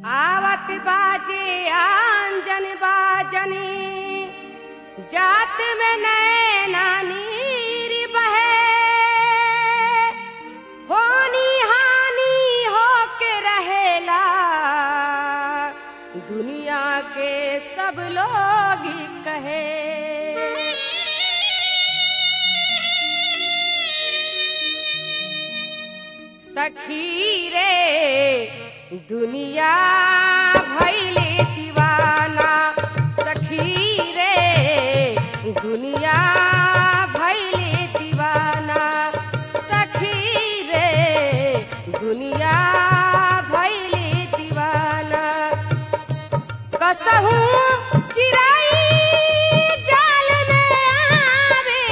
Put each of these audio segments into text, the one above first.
आवत बाजे आंजन बाजनी जात में नैना नीर बहे होनी हानि होके रहेला दुनिया के सब लोग कहे सखी रे दुनिया भैले दीवाना सखी रे दुनिया भैले दीवाना सखी रे दुनिया भैले दीवाना कसहूँ चिराई जाल में आवे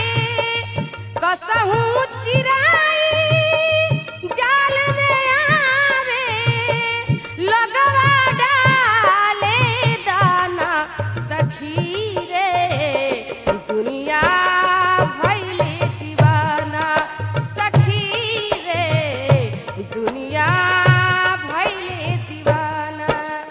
कसहूँ चिराई जाल में आवे लगवा डाले दाना सखी रे दुनिया भैले दीवाना सखी रे दुनिया भैले दीवाना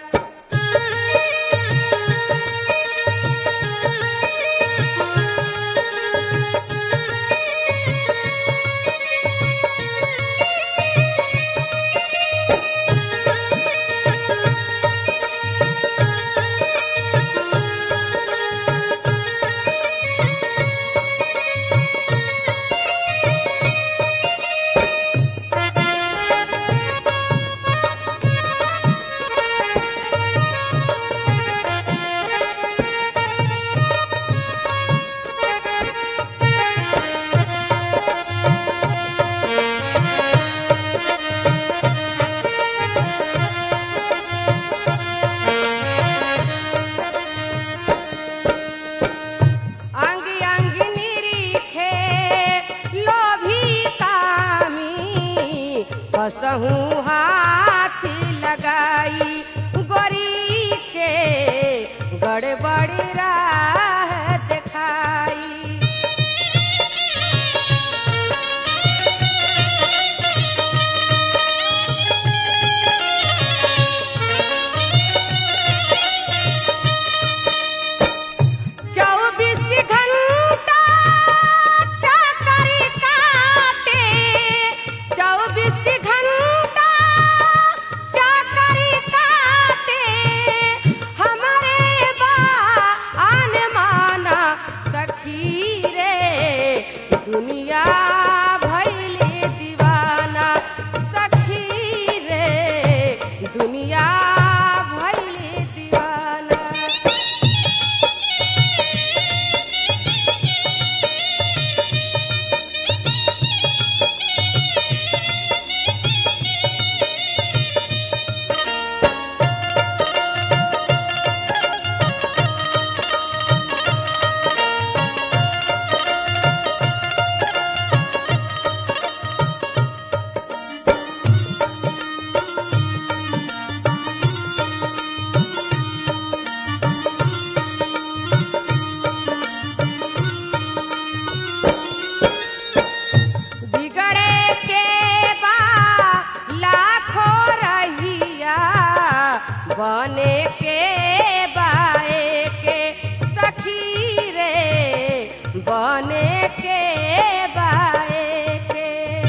अंग अंग निरीखे लोभी कामी कसहूँ हाथ लगाई गोरी के गड़बड़ राह दिखाई चौबीस घंटा चाकरी काटे चौबीस घंटा चाकरी काटे हमारे बा आन माना सखी रे दुनिया भैले दीवाना सखी रे दुनिया भैले दीवाना बिगड़े के बा लाखों रहिया बने के बाए के सखी रे बने के बाए के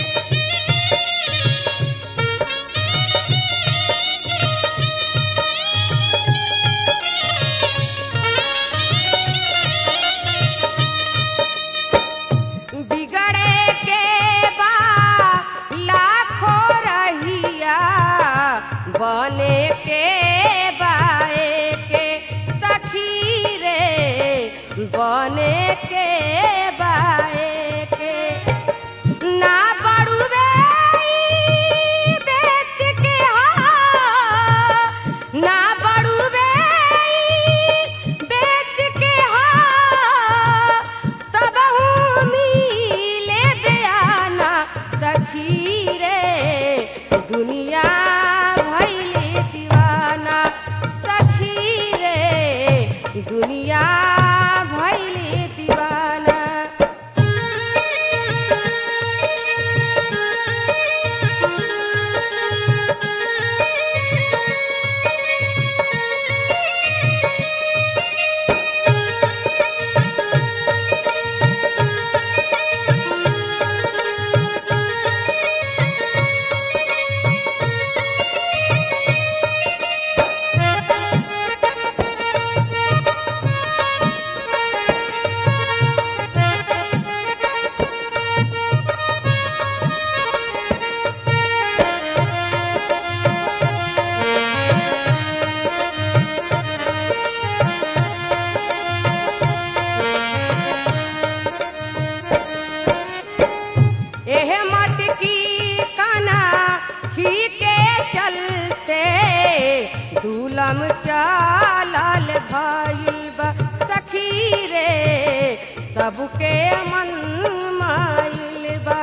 बिगड़े के बा लाखों रहिया बने के बाए के सखी रे बने के बाए के ना बड़ुए ई बेच के हा ना बड़ुए ई बेच के हा तब मिले बयाना सखी रे दुनिया भैले दीवाना सखी रे दुनिया भैले दीवाना जुलम चालल भइल बा सखी रे सबके मन माइल बा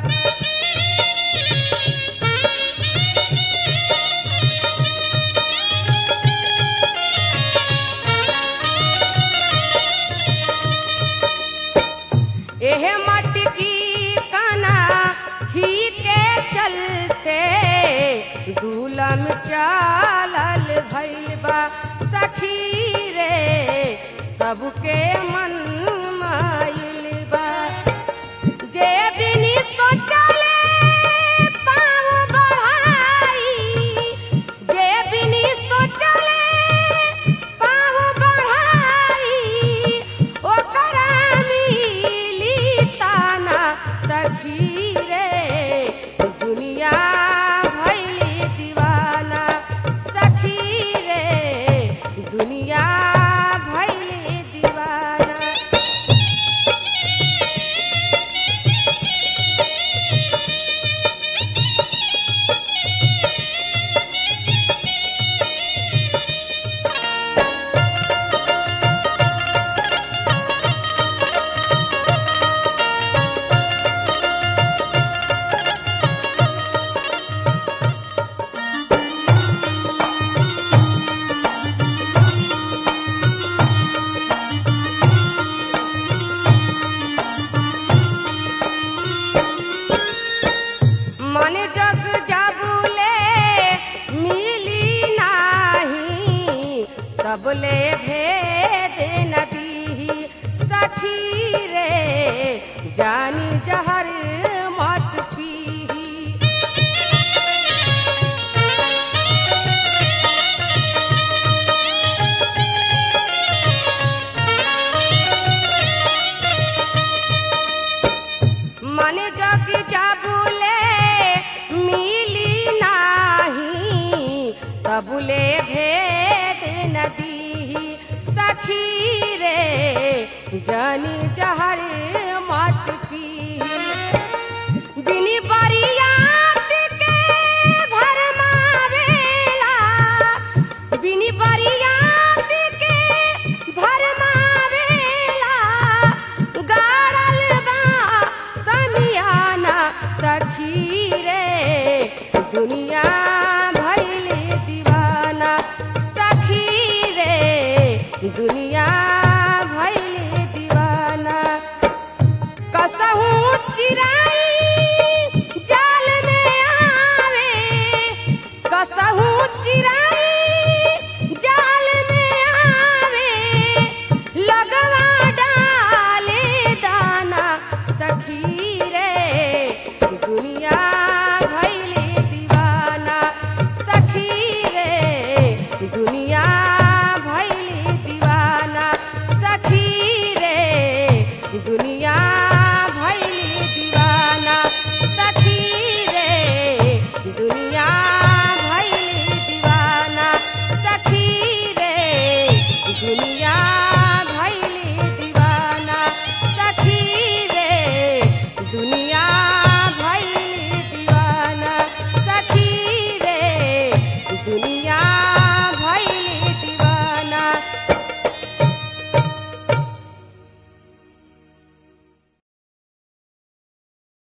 एह मटकी कना ही के चलते दूलम चालल भइल बा सखी रे सबके मन माइल बा जे बिनी सोचले पाँव बढ़ाई जे बिनी सोचले पाँव बढ़ाई ओकरा मिली ताना सखी रे दुनिया भइली दीवाना सखी रे दुनिया भइली दीवाना मन जग जबुले मिली नाही तबले भेद नदी सखी रे जानी जहर मत पीही मन जग जाबुले मिली नाही तबुले भेद नदी सखी रे जानी जहर मत पी बिनी बरियात के भरमावेला बिनी बरियात के भरमावेला गाड़ल बा समियाना सखी रे दुनिया भइल दीवाना सखी रे दुनिया